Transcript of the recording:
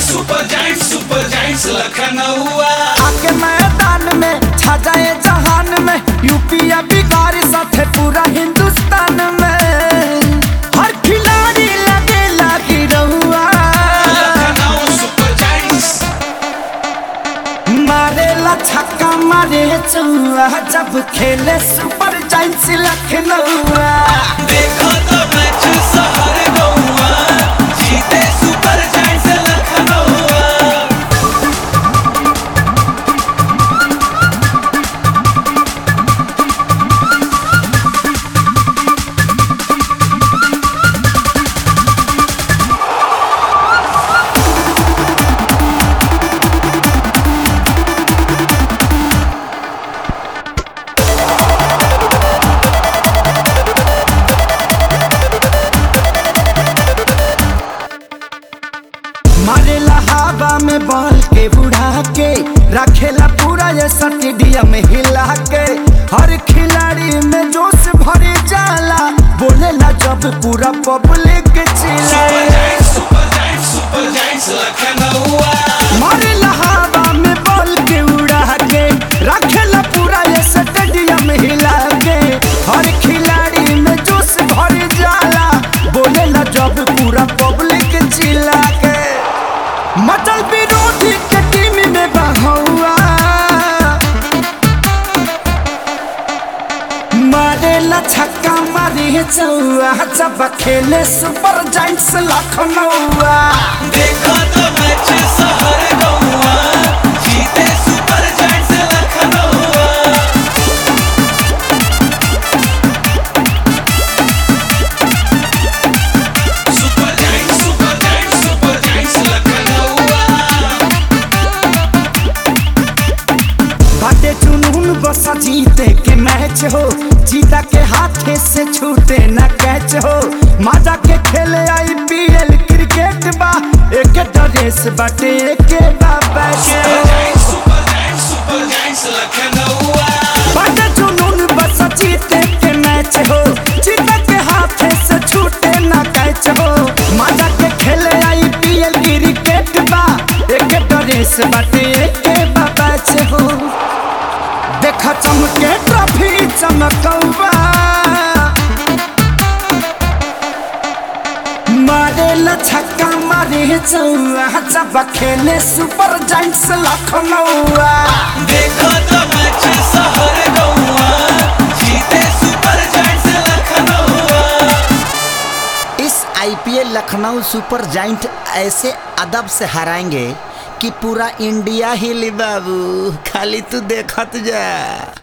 super giant super giants लखनऊआ आके मैदान में छा जाए जहान में यूपीया बिहार साथे पूरा हिंदुस्तान में हर खिलाड़ी लगे लागी रहुआ लखनऊ सुपर जाइंट्स मारे ला छक्का मारे चौआ जब खेले सुपर जाइंट्स लखनऊआ देखो तो मैच शहर गौआ जीते सुपर जाइंट्स लखनऊआ मारेला हवा में बॉल के उड़ा के रखेला पूरा ये स्टेडियम हिला के हर खिलाड़ी में जोश भरे जाला बोलेला जब पूरा पब्लिक सुपर चिल्लाए giants super giants super giants लखनऊआ मारेला हवा में बॉल के उड़ा के रखेला पूरा ये स्टेडियम हिला के हर खिलाड़ी में जोश भरे जाला बोलेला जब पूरा पब्लिक चिल्ला के मटल विरोधी के टीम में बहौआ मारे ला छक्का मारे चौआ जब खेले सुपर जाइंट्स लखनऊआ देखो तो मैच शहर गौआ जीते सुपर जाइंट्स लखनऊआ super giants super giants super giants लखनऊआ बाटे जुनून बसा जीते के मैच हो जीता के हाथे से छूटे न कैच हो माजा के खेले आईपीएल क्रिकेट बा एक ड्रेस बाटे एक बा batch super giants super giants super giants लखनऊआ बाटे जुनून बसा जीते के मैच हो जीता के हाथे से छूटे न कैच हो माजा के खेले आईपीएल क्रिकेट बा एक ड्रेस बाटे एक बा बैच हो देखा चमके ट्रॉफी चमकौबा मारे ला छक्का मारे चौआ जब खेले सुपर जाइंट्स लखनऊआ देखो तो मैच शहर गौआ जीते सुपर जाइंट्स लखनऊआ इस आईपीएल लखनऊ सुपर जाइंट ऐसे अदब से हराएंगे कि पूरा इंडिया ही ली बाबू खाली तू देखत जा